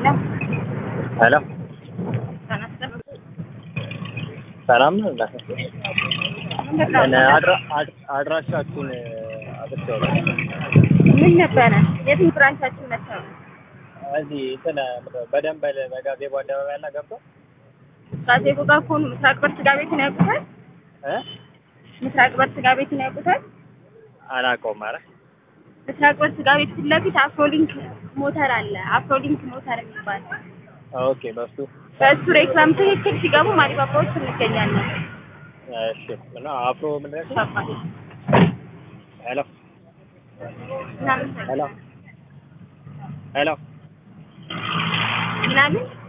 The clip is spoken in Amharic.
ሄሎ ተነስተን ሰላም ነው እንዴ? ምንድን እኔ ነው? አድራ አድ- አድራሻችሁን አጥቼዋለሁ። ምን ነበረ? የትም ብራንቻችሁ ነበር? እዚህ እንትን በደንበል በጋዜቦ አደባባይ ያለ ገብቶ ጋዜቦ ጋር ከሆኑ ምስራቅ በር ስጋ ቤትን ያውቁታል? እ ምስራቅ በር ስጋ ቤትን ያውቁታል? አላውቀውም። ኧረ ምስራቅ በር ስጋ ቤት ፊት ለፊት አፍሮሊንክ ሞተር አለ። አፍሮሊንክ ሞተር የሚባል ኦኬ፣ በሱ በእሱ ሬክላም ትክክል ሲገቡ ማሪባባዎች እንገኛለን። እሺ። እና አፍሮ ምንድን ነው? አባቴ ሄሎ ምናምን ሄሎ ሄሎ ምናምን